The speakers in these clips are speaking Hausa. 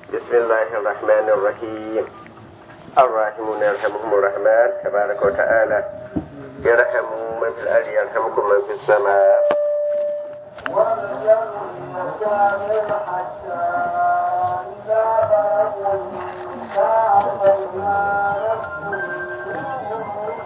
بسم الله الرحمن الرحيم الراحمون يرحمهم الرحمن تبارك وتعالى يرحم من في الأرض يرحمكم من في السماء حتى إذا بلغوا النكاح فإذا لستم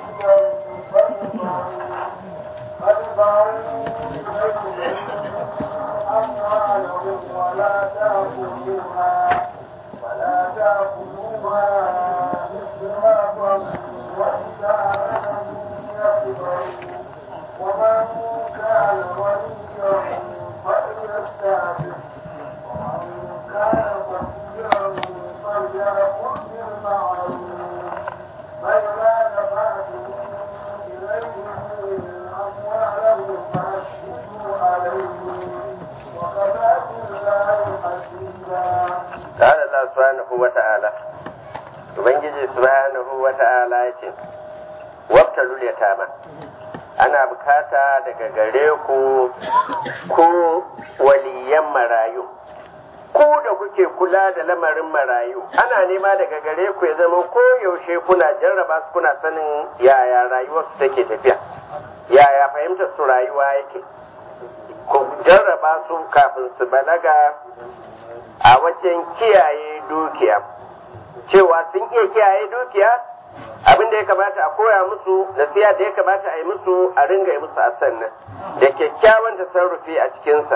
أموالهم ولا تأكلوها ولا تأكلوها إسرافا وإسارة يكبروا ومن كان وليا فليستعفف ومن كان فقيرا فليأكل بالمعروف فإذا دفعتم إليهم أموالهم فأشهدوا عليهم وكفى بالله حسيبا قال الله سبحانه وتعالى Ubangiji subhanahu wa ta'ala ya ce, Wabtalul yatama ana bukata daga gare ku ko waliyan marayu, ku da kuke kula da lamarin marayu, ana nema daga gare ku ya zama ko yaushe kuna jarraba su kuna sanin yaya rayuwarsu take tafiya, yaya fahimtar su rayuwa yake. Ku jarraba su kafin su balaga a wajen kiyaye dukiya. cewa sun iya kiyaye dukiya abin da ya kamata a koya musu nasiha da ya kamata a yi musu a ringa yi musu a sannan da kyakkyawan tasarrufi a cikinsa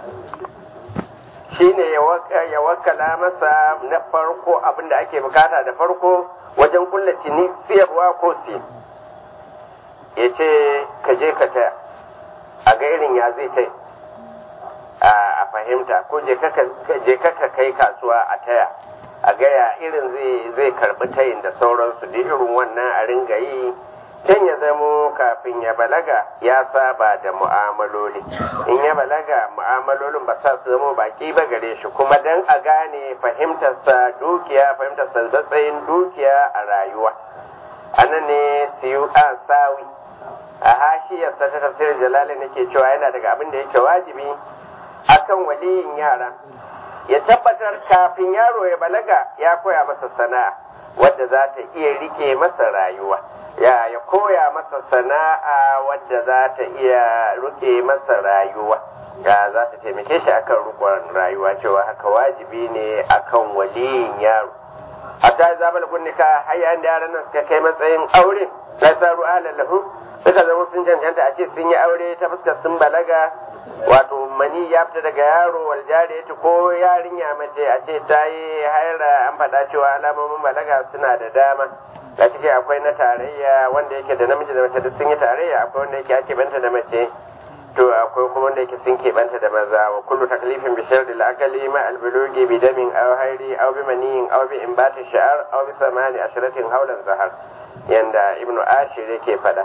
shine ya wakala masa na farko abin da ake bukata da farko wajen kulla cini siyarwa ko si ya ce ka je ka taya a ga irin ya zai tai a fahimta ko je ka kai kasuwa a taya a gaya irin zai karbi tayin da sauransu da irin wannan a ringa yi can ya zamo kafin ya balaga ya saba da mu'amaloli in ya balaga mu'amalolin ba sa su zamo baki ba gare shi kuma dan a gane fahimtarsa dukiya fahimtarsa matsayin dukiya a rayuwa anan ne siyu a sawi a hashiyarsa ta tafsirin jalali nake cewa yana daga abin da yake wajibi akan waliyin yara ya tabbatar kafin yaro ya balaga ya koya masa sana'a wadda za ta iya rike masa rayuwa ya ya koya masa sana'a wadda za ta iya rike masa rayuwa ya za ta taimake shi akan rukun rayuwa cewa haka wajibi ne akan waliyin yaro hatta zabal gunnika hayya da yaran nan suka kai matsayin aure sai saru ahlallahu suka zama sun cancanta a ce sun yi aure ta fuskar sun balaga wato mani ya fita daga yaro wal jariyati ko yarinya mace a ce ta yi haira an faɗa cewa alamomin balaga suna da dama da ciki akwai na tarayya wanda yake da namiji da mace duk sun yi tarayya akwai wanda yake ake banta da mace to akwai kuma wanda yake sun keɓanta da maza wa kullu taklifin bi sharri al-akali ma al-bulugi bi damin aw hairi aw bi maniyin aw bi imbati sha'ar aw bi samani ashratin hawlan zahar yanda ibnu ashir yake faɗa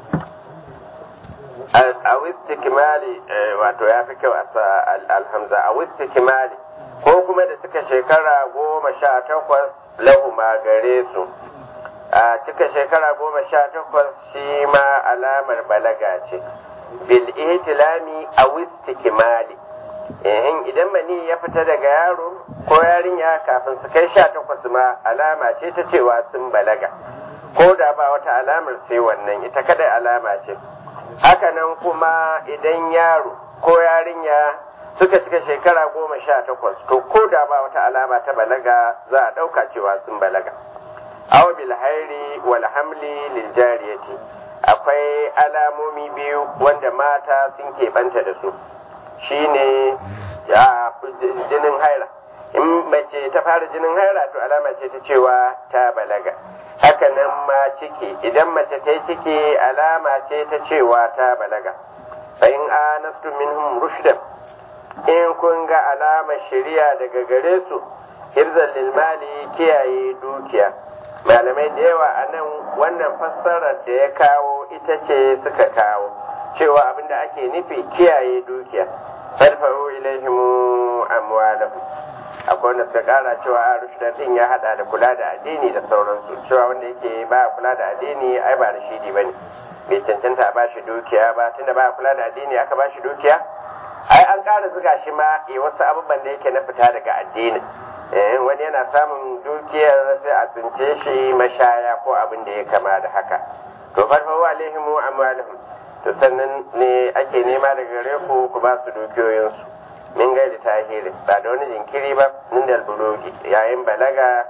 a wistikimali wato ya fi kyau a alhamza a wistikimali ko kuma da cika shekara goma sha takwas lahuma gare su a cika shekara goma sha takwas shi ma alamar balaga ce bil ihtilami a wistikimali idan mani ya fita daga yaro ko yarinya kafin su kai sha takwas ma alama ce ta cewa sun balaga ko da ba wata alamar sai wannan ita kada alama ce hakanan kuma idan yaro ko yarinya suka cika shekara goma sha takwas to ko da ba wata alama ta balaga za a ɗauka cewa sun balaga aw bil hairi wal hamli lil jariyati akwai alamomi biyu wanda mata sun keɓanta da su shine ya jinin haira in mace ta fara jinin haira to alama ce ta cewa ta balaga hakanan ma ciki idan mace ta yi ciki alama ce ta cewa ta balaga in anastu minhum rushdan in kun ga alamar shari'a daga gare su hirzan lilmali kiyaye dukiya malamai da yawa a nan wannan fassarar da ya kawo ita ce suka kawo cewa abinda ake nufi kiyaye dukiya farfaru ilaihimu amwalahum akwai wanda suka kara cewa a rushdan din ya hada da kula da addini da sauransu cewa wanda yake ba kula da addini ai ba rashidi bane bai cancanta a bashi dukiya ba tunda ba kula da addini aka bashi dukiya ai an ƙara zuga shi ma ya wasu abubuwan da yake na fita daga addini eh wani yana samun dukiyar sai a tsince shi mashaya ko abin da ya kama da haka to farfawa alaihimu amwalihim to sannan ne ake nema daga gare ku ku ba su dukiyoyinsu min gaida tahiri ba da wani jinkiri ba min da bulugi yayin balaga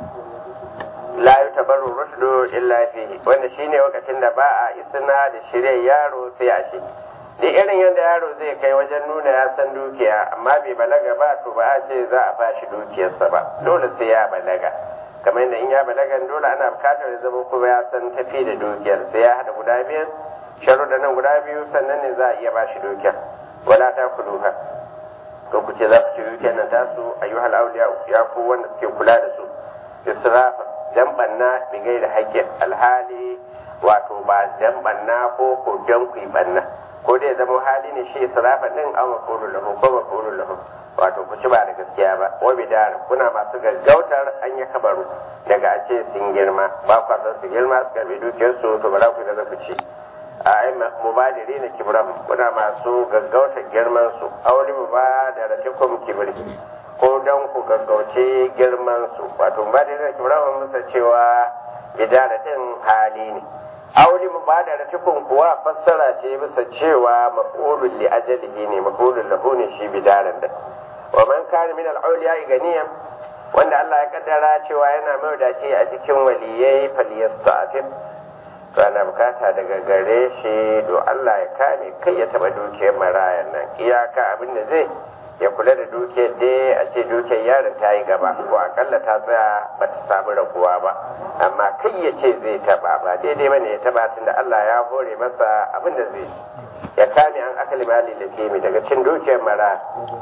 la yutabarru rushdu illa fihi wanda shine lokacin da ba a isna da shirye yaro sai a shi duk irin yadda yaro zai kai wajen nuna ya san dukiya amma bai balaga ba to ba a ce za a bashi dukiyarsa ba dole sai ya balaga kamar yadda in ya balaga dole ana bukatar ya zama kuma ya san tafi da dukiyar sai ya hada guda biyu sharuɗa nan guda biyu sannan ne za a iya bashi dukiyar wala ta kuluha ko ku ce za ku ci dukiyar nan tasu ayyuhal awliya ya ku wanda suke kula da su israfa dan banna bigai da haƙƙin alhali wato ba dan banna ko ko dan ku banna ko dai zama hali ne shi israfa din aw maqulul lahu ko maqulul lahu wato ku ci ba da gaskiya ba wa bidar kuna masu gaggautar an yi kabaru daga a ce sun girma ba kwa san su girma su karbi dukiyar su to ba za ku ga ku ci a ai mubadiri na kibram kuna masu gaggautar girman su auli mubadarakum kibri ko dan ku gaggauce girman su wato mubadiri na kibram musa cewa bidara din hali ne auli mubadaratukun kuwa fassara ce bisa cewa maf'ulun li ajalihi ne maf'ulun lahu ne shi bidaran da wa man kana min al-awliya ganiyan wanda Allah ya kaddara cewa yana mawdaci a cikin waliyai falyastafif to ana bukata daga gare shi do Allah ya kame kai ya taba dukiyar marayan nan iyaka abin da zai ya kula da dukiyar dai a ce dukiyar yaron ta yi gaba ko akalla ta tsaya ba ta samu raguwa ba amma kai ya ce zai taba ba daidai bane ya taba tunda Allah ya hore masa abin da zai ya kame an akali mali da temi daga cin dukiyar mara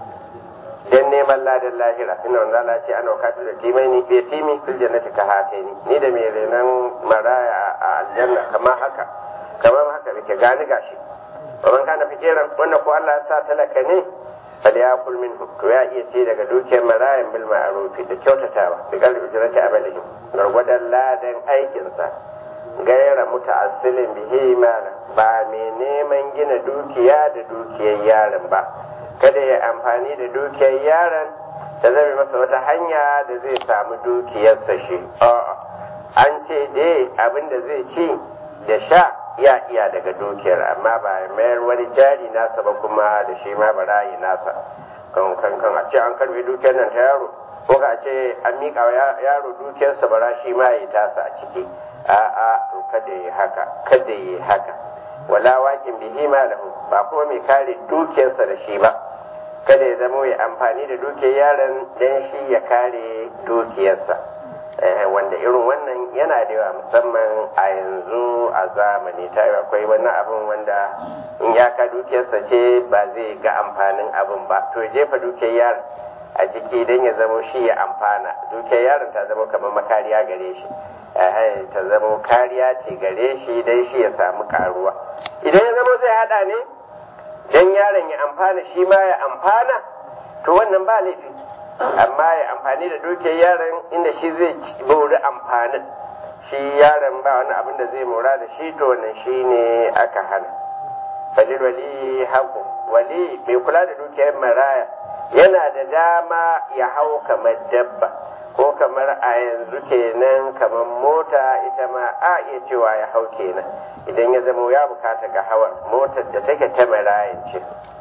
dan neman ladan lahira tunda wanda Allah ce ana wakatu da timai ni bai timi fil jannati ka hate ni ni da mai renan maraya a aljanna kamar haka kamar haka muke gani gashi wa man kana fikiran wannan ko Allah ya sa talaka ne falyakul minhu to ya iya ce daga dukiyar marayan bil ma'ruf da kyautatawa da kalbi ujrati amalihim gargwadan ladan aikinsa gaira muta'assilin bihi mana ba mai neman gina dukiya da dukiyar yaron ba kada ya amfani da dukiyar yaron da zai masa wata hanya da zai samu dukiyarsa shi a'a an ce dai abin da zai ci da sha ya iya daga dukiyar amma ba mayar wani jari nasa ba kuma da shi ma barayi nasa kan kan kan a ce an karbe dukiyar nan ta yaro ko ka ce an miƙa wa yaro dukiyarsa bara shi ma ya tasa a ciki a'a to kada yi haka kada yi haka wala waƙin bihi ma lahu ba kuma mai kare dukiyarsa da shi ba kada ya zama ya amfani da dukiyar yaron dan shi ya kare dukiyarsa wanda irin wannan yana da yawa musamman a yanzu a zamani ta yi akwai wani abin wanda in ya ka dukiyarsa ce ba zai ga amfanin abin ba to ya jefa dukiyar yaron a ciki don ya zama shi ya amfana dukiyar yaron ta zama kamar makariya gare shi ta zama kariya ce gare shi don shi ya samu karuwa idan ya zama zai hada ne don yaron ya amfana shi ma ya amfana to wannan ba laifi amma ya amfani da dukiyar yaron inda shi zai bori amfanin shi yaron ba wani abin da zai mora da shi to wannan shi ne aka hana falil wali haku wali mai kula da dukiyar maraya yana da dama ya hau kamar dabba ko kamar a yanzu kenan kamar mota ita ma a iya cewa ya hau kenan idan ya zama ya bukata ga hawan motar da take ta marayan ce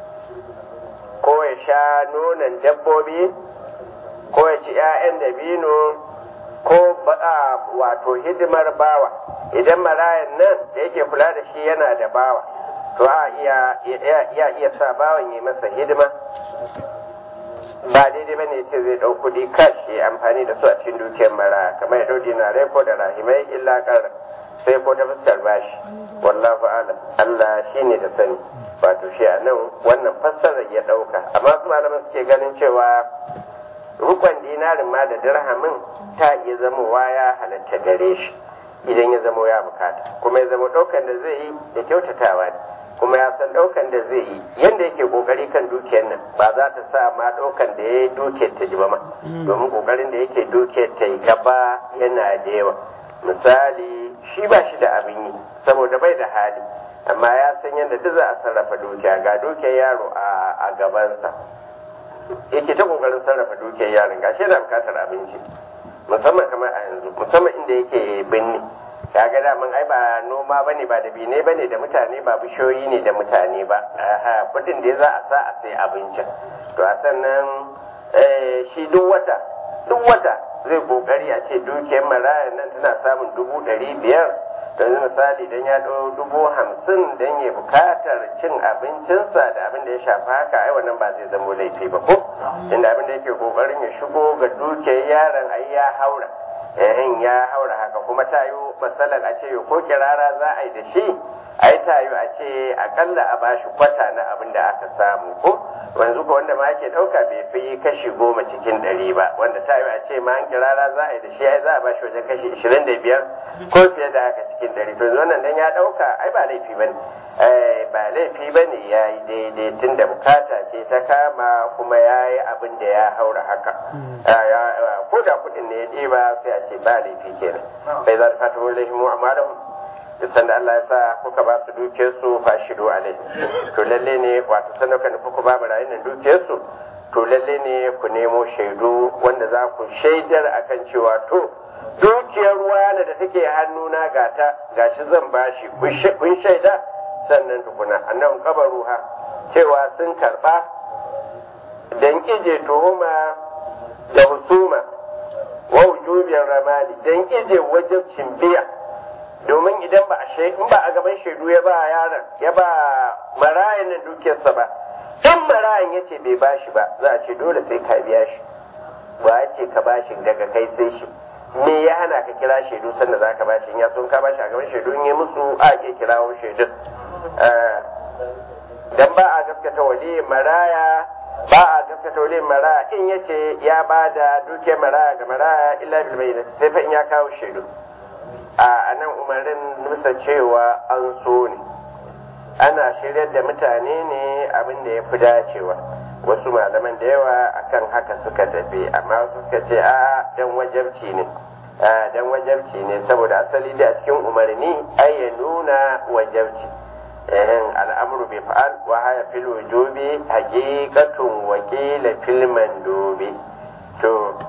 ko ya sha nonon dabbobi ko ya ci 'ya'yan dabino ko wato hidimar bawa idan marayan nan da yake kula da shi yana da bawa to a iya iya sa bawan yi masa hidima ba daidai bane ce zai ɗau kuɗi kash ya amfani da su a cikin dukiyar mara kamar ya ɗau dinarai ko da rahimai illa ƙar sai ko ta fuskar bashi wallahu alam Allah shine da sani wato shi a nan wannan fassarar ya ɗauka amma su malaman suke ganin cewa rukun dinarin ma da dirhamin ta iya zamowa ya halatta gare shi idan ya zamo ya bukata kuma ya zama ɗaukan da zai yi da kyautatawa ne kuma ya san ɗaukan da zai yi yadda yake kokari kan dukiyar nan ba za ta sa ma ɗaukan da ya yi dukiyar ta ji ba ma domin kokarin da yake dukiyar ta yi gaba yana da yawa misali shi ba shi da abin yi saboda bai da hali amma ya san yadda duk za a sarrafa dukiya ga dukiyar yaro a gabansa yake ta kokarin sarrafa dukiyar yaron gashi yana bukatar abinci musamman kamar a yanzu musamman inda yake binne kaga daman ai ba noma bane ba da bine bane da mutane ba bishiyoyi ne da mutane ba aha kudin da za a sa a sai abincin to a sannan shi duk wata duk wata zai kokari a ce dukiyar maraya nan tana samun dubu ɗari biyar yanzu misali dan ya ɗau dubu hamsin dan ya bukatar cin abincinsa da abin da ya shafa haka ai wannan ba zai zamo laifi ba ko inda abin da yake kokarin ya shigo ga dukiyar yaron ai ya haura yayin ya haura haka kuma ta yi matsalar a ce ko kirara za a yi da shi ai ta yi a ce akalla a bashi kwata na abin da aka samu ko wanzu ko wanda ma ake ɗauka bai fi kashi goma cikin ɗari ba wanda ta yi a ce ma an kirara za a yi da shi ai za a bashi wajen kashi ishirin da biyar ko fiye da haka cikin ɗari to wannan dan ya ɗauka ai ba laifi ba ne ba laifi ba ne ya yi daidai tun da bukata ce ta kama kuma ya yi abin da ya haura haka ko da kuɗin ne ya ɗiba sai a ce ba laifi kenan bai za ta fata mu laifin mu amma duk sanda Allah ya sa kuka ba su dukiyar su fashidu alai to lalle ne wato sanda kuka nufi ku ba barayin nan dukiyar su to lalle ne ku nemo shaidu wanda za ku shaidar akan cewa to dukiyar ruwa da take hannuna gata gashi zan bashi kun shaida sannan tukuna annan kabaruha cewa sun karba dan ije tuhuma da husuma wa wujubiyar ramali dan ije wajibcin biya domin idan ba a in ba a gaban shaidu ya ba yaron ya ba marayan nan dukiyarsa ba in marayan ya ce bai bashi ba za a ce dole sai ka biya shi ba ya ce ka bashi daga kai sai shi me ya hana ka kira shaidu sanda za ka bashi in ya son ka bashi a gaban shaidu in ya musu a ke kirawo shaidun dan ba a gaskata wali maraya ba a gaskata wali maraya in ya ce ya ba da dukiyar maraya ga maraya illa bil bayyinati sai fa in ya kawo shaidu a nan umarin nusa cewa an so ne ana shiryar da mutane ne abin da ya fi dacewa wasu malaman da yawa akan haka suka tafi amma wasu suka ce a dan wajabci ne dan wajabci ne saboda asali da a cikin umarni ai ya nuna wajabci ehin al'amru bi fa'al wa haya fil wujubi haqiqatun wa qila fil mandubi to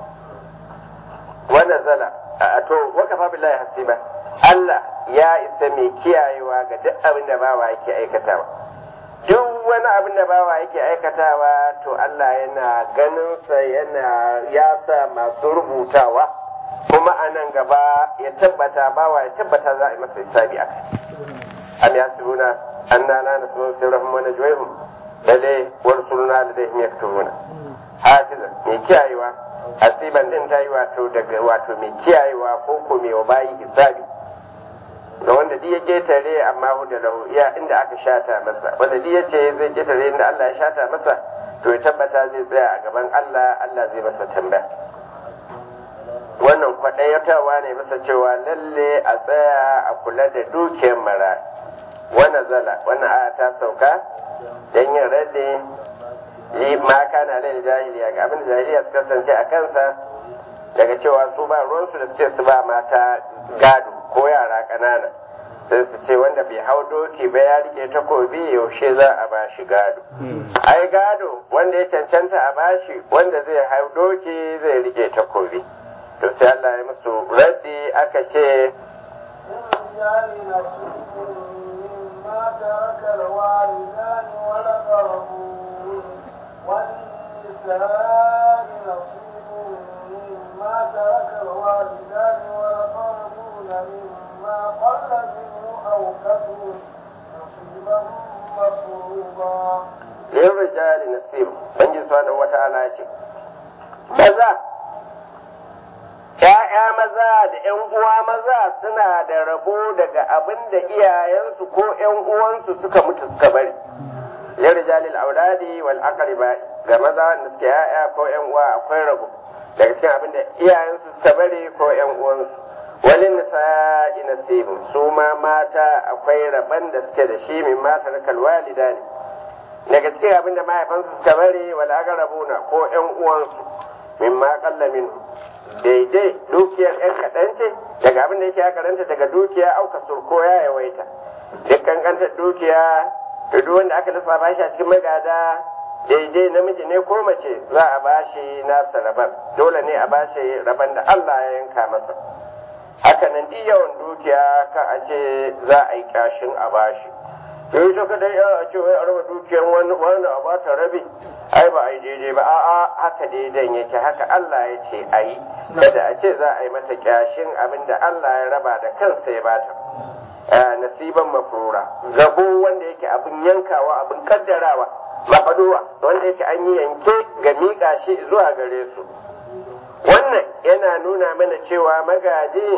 wa nazala a to wakafa billahi hasiba Allah ya isa mai kiyayewa ga duk abin da bawa yake aikatawa duk wani abin da bawa yake aikatawa to Allah yana ganin sa yana ya sa masu rubutawa kuma a nan gaba ya tabbata bawa ya tabbata za a yi masa hisabi akai am yasibuna anna la nasma'u sirrahum wa najwahum lalle wa rusuluna ladayhim yaktubuna hafizan mai kiyayewa asiban din ta yi wato daga wato mai kiyayewa ko ko mai bayi hisabi ga wanda duk ya ketare amma hu da lahu iya inda aka shata masa wanda duk ya ce zai ketare inda Allah ya shata masa to ya tabbata zai tsaya a gaban Allah Allah zai masa tambaya wannan kwaɗayatawa ne masa cewa lalle a tsaya a kula da dukiyar mara wannan zala wannan aya ta sauka dan yin radde li ma kana lil jahiliya ga abin da jahiliya suka kasance a kansa daga cewa su ba ruwansu da su ce su ba mata gado ko yara ƙanana sai su ce wanda bai hau doki ba ya rike takobi yaushe za a ba shi gado ai gado wanda ya cancanta a bashi wanda zai hau doki zai rike takobi to sai Allah ya musu raddi aka ce والنساء نصيب مما ترك الوالدان والأقربون مما قل منه أو كثر نصيبا مفروضا للرجال نصيب بنجي سبحانه وتعالى ce maza ‘ya'ya maza da ‘yan uwa maza suna da rabo daga abin da iyayensu ko ‘yan uwansu suka mutu suka bari lirjalil auladi wal aqriba ga maza wanda suke ‘ya'ya ko ‘yan uwa akwai rabo daga cikin abin da iyayensu suka bari ko ‘yan uwansu walin nisa'i nasibu su ma mata akwai rabon da suke da shi min mata rakal walida ne daga cikin abin da mahaifansu suka bari wal aqrabuna ko ‘yan uwansu min ma qalla min daidai dukiyar ‘yan kaɗan ce daga abin da yake ya karanta daga dukiya auka surko ya yawaita duk kankantar dukiya to duk wanda aka lissafa shi a cikin magada daidai namiji ne ko mace za a bashi nasa raban dole ne a bashi raban da Allah ya yanka masa haka nan duk yawan dukiya ka a ce za a yi kashin a bashi to yi ka dai a ce wai a raba dukiyar wani wani a bata rabi ai ba a yi daidai ba a'a haka daidan yake haka Allah ya ce a yi kada a ce za a yi mata kyashin abin da Allah ya raba da kansa ya bata nasiban mafrura gabo wanda yake abin yankawa abin kaddarawa mafaduwa wanda yake an yi yanke ga miƙa shi zuwa gare su wannan yana nuna mana cewa magaji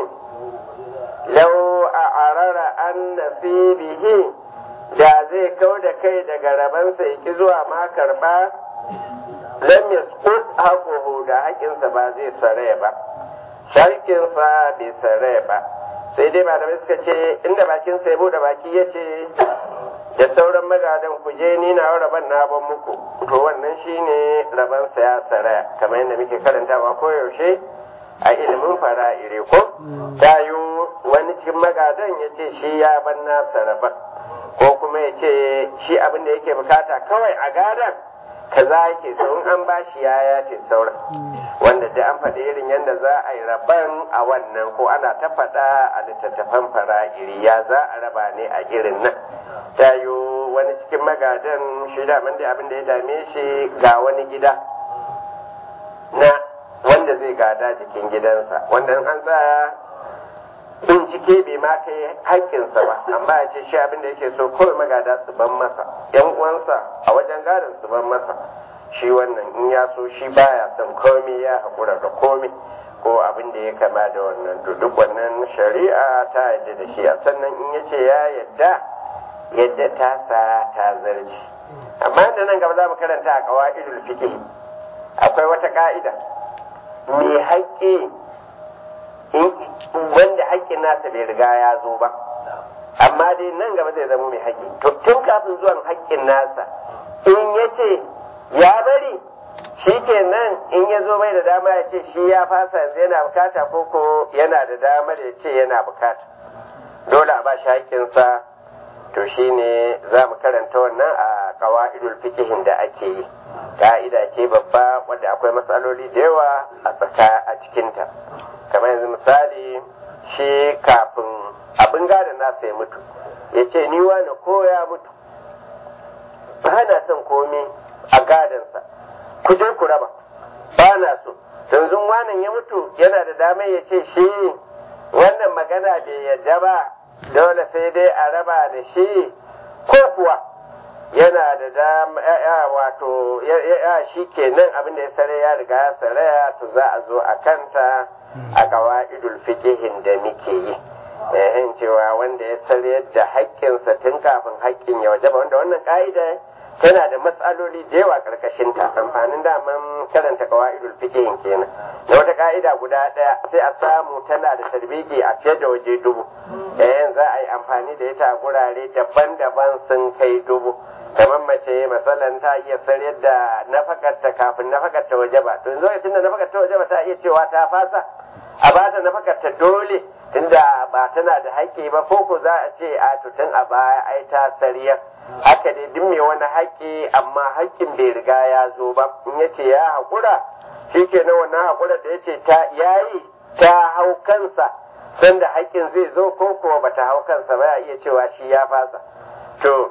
lau a arara an nasibihi da zai kau da kai daga rabansa yaki zuwa ma karɓa lam yasqut haquhu da haƙinsa ba zai saraya ba sharkinsa bai saraya ba sai dai malamai suka ce inda bakinsa ya bude baki ya ce da sauran magadan ku je ni na raban na ban muku to wannan shine raban sa ya saraya kamar yadda muke karantawa ko yaushe a ilimin fara'ire ko tayo wani cikin magadan ya ce shi ya ban nasa raban ko kuma ya ce shi abin da yake bukata kawai a gadan kaza yake so in an bashi ya yafe sauran wanda da an faɗi irin yadda za a yi raban a wannan ko ana ta faɗa a littattafan fara'iri ya za a raba ne a irin nan tayo wani cikin magadan shi daman da abin da ya dame shi ga wani gida na wanda zai gada jikin gidansa wanda in an tsaya bincike bai ma kai haƙƙinsa ba amma ya ce shi abin da yake so kawai magada su ban masa yan uwansa a wajen gadon su ban masa shi wannan in ya so shi baya son komai ya haƙura da komai ko abin da ya kama da wannan to duk wannan shari'a ta yadda da shi a sannan in ya ce ya yadda yadda ta sa ta zarci amma da nan gaba za mu karanta a qawaidul fiqh akwai wata ka'ida mai haƙƙi wanda haƙƙin nasa bai riga ya zo ba amma dai nan gaba zai zama mai haƙƙi to tun kafin zuwan haƙƙin nasa in ya ce ya bari shi kenan in ya zo bai da dama ya ce shi ya fasa yanzu yana bukata ko ko yana da damar ya ce yana bukata dole a ba shi haƙƙinsa to shine za mu karanta wannan a kawa'idul fikihin da ake yi ka'ida ce babba wadda akwai matsaloli da yawa a tsaka a cikinta kamar yanzu misali shi kafin abin gadon nasa ya mutu ya ce ni wani ko ya mutu ba na son komi a gadonsa ku je ku raba ba na so yanzu wanan ya mutu yana da damar ya ce shi wannan magana bai yadda ba dole sai dai a raba da shi ko kuwa yana da dama ya wato ya shi kenan abin da ya sare ya riga ya saraya to za a zo a kanta a qawaidul fiqihin da muke yi eh cewa wanda ya sare da haƙƙinsa tun kafin haƙƙin ya wajaba wanda wannan ka'ida tana da matsaloli da yawa karkashin ta amfanin daman karanta qawaidul fiqihin kenan da wata ka'ida guda ɗaya sai a samu tana da tarbiki a fiye da waje dubu eh za a yi amfani da ita a gurare daban-daban sun kai dubu kamar mace masalan ta iya sayar da nafakarta kafin nafakarta waje ba to lokacin da nafakarta waje ba ta iya cewa ta fasa a ba ta nafakarta dole tunda ba tana da haƙƙi ba ko ko za a ce a tutun a baya ai ta sariyar haka dai duk mai wani haƙƙi amma haƙƙin bai riga ya zo ba in ya ce ya haƙura shi ke na wannan haƙura da ya ce ta yayi ta hau kansa sanda haƙƙin zai zo ko kuwa ba ta hau kansa ba ya iya cewa shi ya fasa to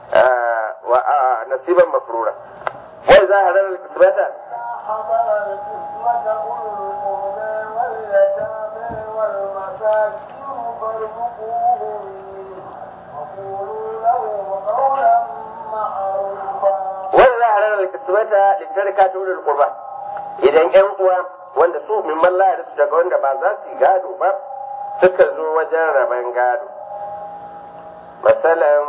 nasiban mafrura wai za a ranar kisbata حضر القسمة أولو القربى واليتامى والمساكين فارزقوهم منه وقولوا لهم قولا معروفا wai za a ranar kisbata littarka ta wurin kurba idan yan uwa wanda su min mallaya da su daga wanda ba za su yi gado ba suka zo wajen raban gado masalan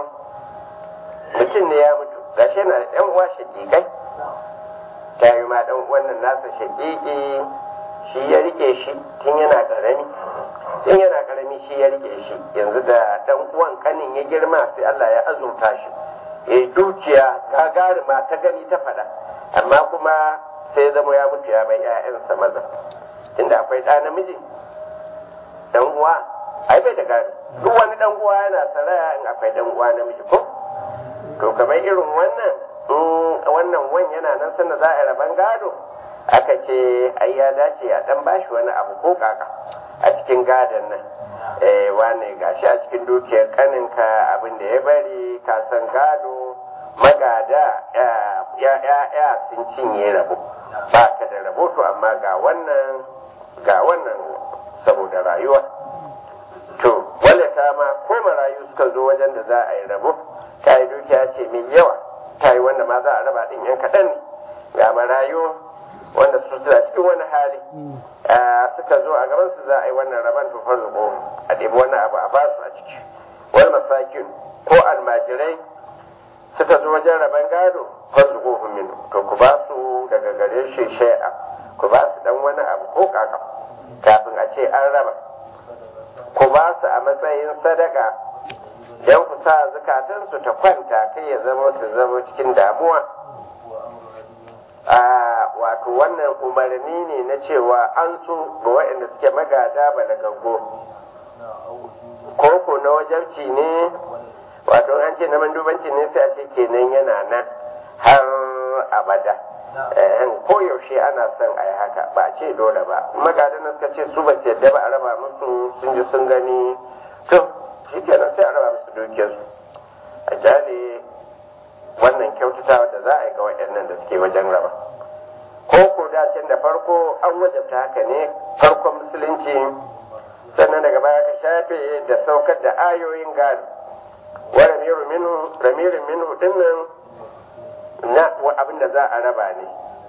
mutum ne ya mutu gashi na da yan uwa shakikai ta yi ma dan wannan nasa shakiki shi ya rike shi tun yana karami tun yana karami shi ya rike shi yanzu da dan uwan kanin ya girma sai Allah ya azurta shi ya dukiya gagarima ta gani ta faɗa amma kuma sai zama ya mutu ya bai 'ya'yansa maza tunda akwai ɗa namiji dan uwa ai bai da gado duk wani dan uwa yana saraya in akwai dan uwa namiji ko to kamar irin wannan wannan wan yana nan sanda za a yi raban gado aka ce ai ya dace a dan bashi wani abu ko kaka a cikin gadon nan eh wane gashi a cikin dukiyar kaninka abin da ya bari ka san gado magada ya ya sun cinye rabo ba ka da rabo to amma ga wannan ga wannan saboda rayuwa to wanda ta ma ko marayu suka zo wajen da za a yi rabo ta yi dukiya ce mai yawa ta yi wanda ma za a raba din yan kaɗan ne ga marayu wanda su suna cikin wani hali suka zo a gaban su za a yi wannan raban to farzuko a ɗebi wani abu a basu a ciki wani masakin ko almajirai suka zo wajen raban gado farzuko min to ku ba su daga gare shi shai'a ku ba su dan wani abu ko kaka kafin a ce an raba ku ba su a matsayin sadaka don ku sa zukatansu ta kwanta kai ya zama su zama cikin damuwa a wato wannan umarni ne na cewa an so ga waɗanda suke magada balagaggo ko ko na wajabci ne wato an ce na mandubanci ne sai a ce kenan yana nan har abada ko yaushe ana son a yi haka ba ce dole ba magadan suka ce su ba su yadda ba a raba musu sun ji sun gani to shi kenan sai a raba musu dukiyarsu a jale wannan kyautatawa da za a yi ga waɗannan da suke wajen raba ko ko da can da farko an wajabta haka ne farkon musulunci sannan daga baya ka shafe da saukar da ayoyin gado wa ramiru minhu ramirin minhu dinnan na abin da za a raba ne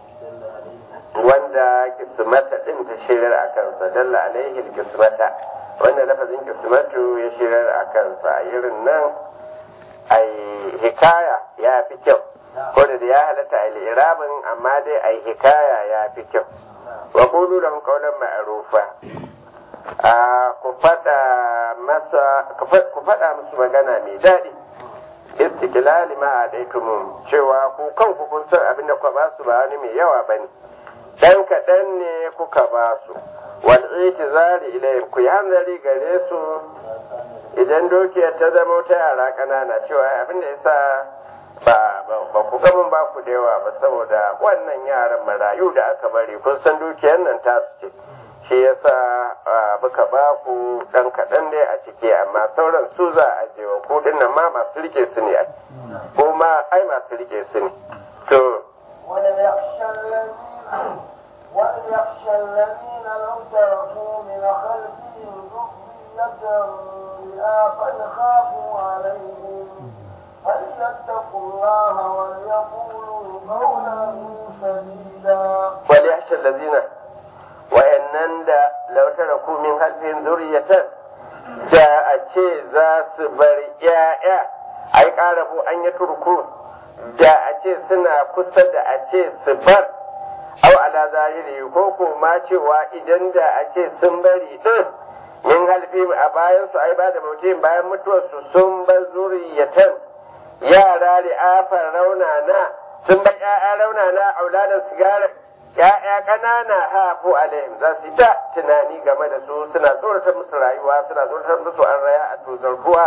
wanda kismata din ta shirar a kansa dalla alaihi kismata wanda lafazin kismatu ya shirar a kansa a irin nan ai hikaya ya fi kyau ko da ya halatta a irabin amma dai ai hikaya ya fi kyau wa qulu lahum qawlan ma'rufa a ku fada masa ku fada musu magana mai daɗi istiklali ma a cewa ku kanku kun san abin da kuka ba su ba wani mai yawa bane dan kaɗan ne kuka ba su wal itizari ilayhim ku yi hanzari gare su idan dokiyar ta zama ta yara ƙanana cewa abin da yasa ba ba ku ga mun ba ku da yawa ba saboda wannan yaran marayu da aka bari kun san dukiyar nan ta su ce shi yasa muka ba ku dan kaɗan dai a ciki amma sauran su za a je wa ku nan ma masu rike su ne ko ma ai masu rike su ne to وليخشى الذين وليخشى الذين لو تركوا من خلفهم ذرية ضعافا خافوا عليهم فليتقوا الله وليقولوا قولا سديدا وليخشى الذين wa'annan da lautara ku min halfin zuriyatan da a ce za su bar ‘ya'ya ai ƙarabu an yi turku da a ce suna kusa da a ce su bar au ala zahiri ko ko ma cewa idan da a ce sun bari din min halfi a bayan su ai ba da mutum bayan mutuwarsu sun bar zuriyatan yara ri'afan raunana sun bar ‘ya'ya raunana auladan sigara ‘ya'ya ƙanana hafu alaihim za su ta tunani game da su suna tsoratar musu rayuwa suna tsoratar musu an raya a tozar ruwa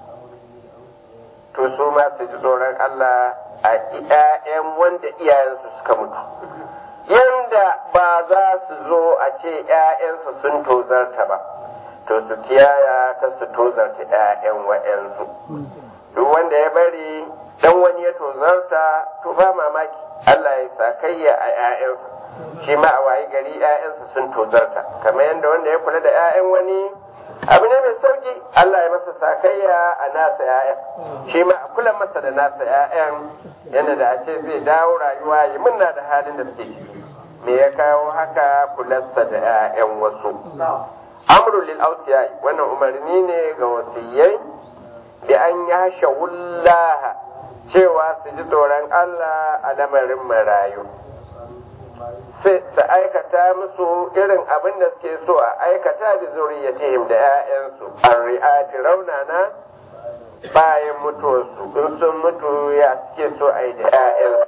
to su ma su ji tsoron Allah a ‘ya'yan wanda iyayensu suka mutu yanda ba za su zo a ce ‘ya'yansu sun tozarta ba to su kiyaya ka su tozarta ‘ya'yan wa'yansu duk wanda ya bari dan wani ya tozarta to ba mamaki Allah ya sakayya a ‘ya'yansa shi ma a wayi gari ‘ya'yansa sun tozarta kamar yadda wanda ya kula da ‘ya'yan wani abu ne mai sauki Allah ya masa sakayya a nasa ‘ya'yan shi ma a kula masa da nasa ‘ya'yan yadda da a ce zai dawo rayuwa ya munna da halin da suke ciki me ya kawo haka kularsa da ‘ya'yan wasu amru lil ausiya wannan umarni ne ga wasiyai da an yasha wullaha cewa su ji tsoron Allah a lamarin marayu sai su aikata musu irin abin da suke so a aikata da zuriyatihim da 'ya'yansu an ri'ati raunana bayan mutuwarsu in sun mutu ya suke so a yi da 'ya'yansu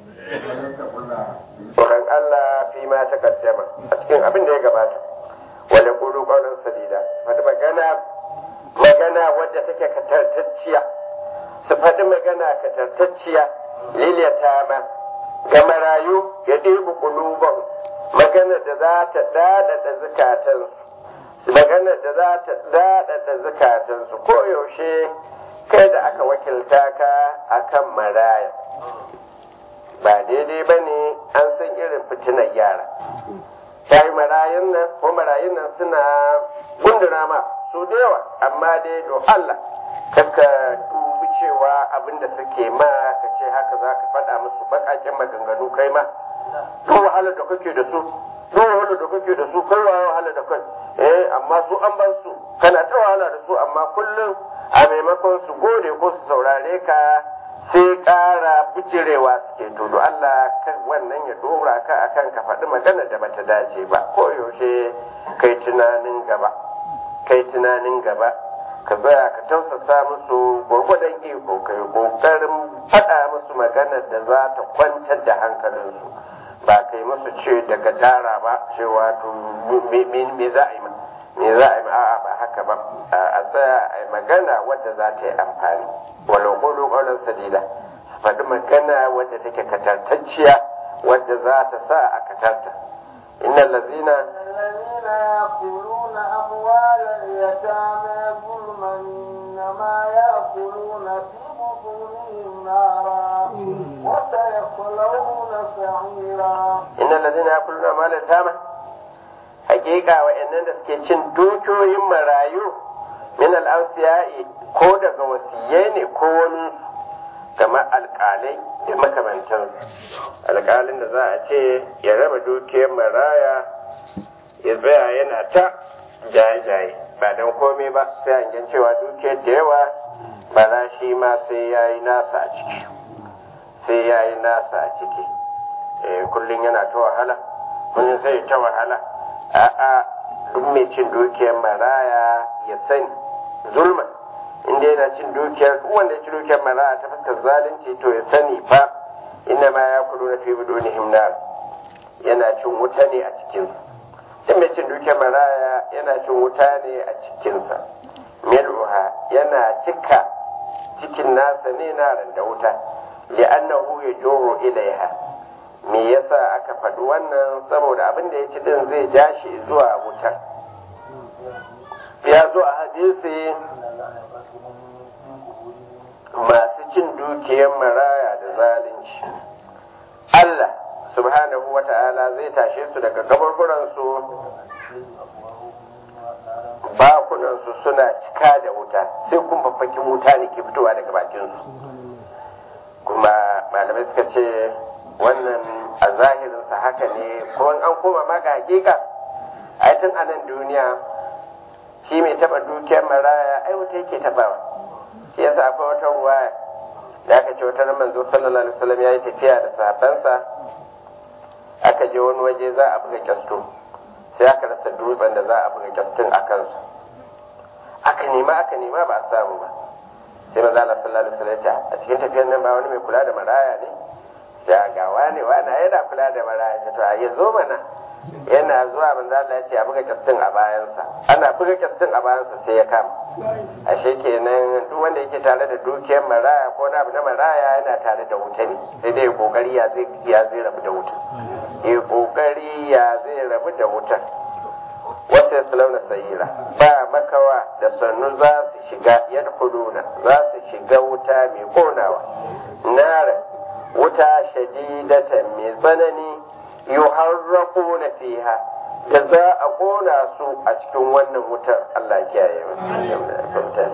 tsoron Allah fi ma ta kaddama a cikin abin da ya gabata wanda kudu kaunin sadida su faɗi magana magana wadda take katartacciya su faɗi magana katartacciya liliyata ma ga marayu ya ɗebi ƙuluban maganar da za ta daɗaɗa zukatansu maganar da za ta daɗaɗa zukatansu ko yaushe kai da aka wakilta ka akan maraya ba daidai ba ne an san irin fitinar yara ta yi marayun nan ko marayun nan suna gundura ma su da yawa amma dai do Allah kaka dubi cewa abin da suke ma ka ce haka za ka faɗa musu baƙaƙen maganganu kai ma duk wahalar da kake da su duk wahalar da kake da su kai wa wahala da kai eh amma su an ban su kana ta wahala da su amma kullum a maimakon su gode ko su saurare ka sai ƙara bijirewa suke to do Allah kan wannan ya dora ka akan ka faɗi magana da bata dace ba ko yaushe kai tunanin gaba kai tunanin gaba ka tsaya ka tausasa musu gwargwadon iko kai kokarin faɗa musu magana da za ta kwantar da hankalinsu ba kai musu ce daga dara ba cewa to me za a yi me za a yi a'a ba haka ba a tsaya a yi magana wadda za ta yi amfani walau kolo kolon sadida su faɗi magana wadda take katartacciya wadda za ta sa a katarta innal lazina الذين يأكلون أموال اليتامى ظلما إنما يأكلون في بطونهم نارا وسيصلون سعيرا innal lazina yakuluna amwalal yatama hakika wa'annan da suke cin dukiyoyin marayu min al-awsiya'i ko daga wasiyai ne ko wani kamar alƙalai da makamantan alƙalin da za a ce ya raba dukiyar maraya ya tsaya yana ta jaye-jaye ba don komai ba sai hangen cewa dukiyar da yawa bara shi ma sai ya yi nasa a ciki sai ya yi nasa a ciki kullum yana ta wahala kullum sai ta wahala a'a duk mai cin dukiyar maraya ya sani zulman inda yana cin dukiyar duk wanda ya ci dukiyar maraya ta fuskar zalunci to ya sani fa inna ma ya kudu na fi budunihim nar yana cin wuta ne a cikin duk mai cin dukiyar maraya yana cin wuta ne a cikinsa mil'uha yana cika cikin nasa ne na da wuta li'annahu yajuru ilaiha me yasa aka faɗi wannan saboda abin da ya ci din zai ja shi zuwa wutar ya zo a hadisi masu cin dukiyar maraya da zalunci Allah subhanahu wa ta'ala zai tashe su daga kaburburansu bakunansu suna cika da wuta sai kuma fakin wuta ne ke fitowa daga bakinsu kuma malamai suka ce wannan a zahirinsa haka ne ko an koma ma ga hakika ai tun a nan duniya shi mai taba dukiyar maraya ai wuta yake tabawa shi yasa akwai wata ruwaya da aka ce wata manzo sallallahu alaihi wasallam ya yi tafiya da sahabbansa aka je wani waje za a buga kyasto sai aka rasa dutsen da za a buga kyastin a kansu aka nema aka nema ba a samu ba sai manzo Allah sallallahu alaihi wasallam ya ce a cikin tafiyar nan ba wani mai kula da maraya ne da ga wane wane yana kula da maraya to a ya zo mana yana zuwa manzo Allah ya ce a buga kyastin a bayansa ana buga kyastin a bayansa sai ya kama ashe kenan duk wanda yake tare da dukiyar maraya ko na abu na maraya yana tare da wuta ne sai dai kokari ya zai ya zai rabu da wuta eh kokari ya zai rabu da wutar wata salauna sayira ba makawa da sannu za su shiga yadkhuluna za su shiga wuta mai konawa nara wuta shadidatan mai tsanani yuharraquna fiha da za a kona su a cikin wannan wutar Allah kiyaye mu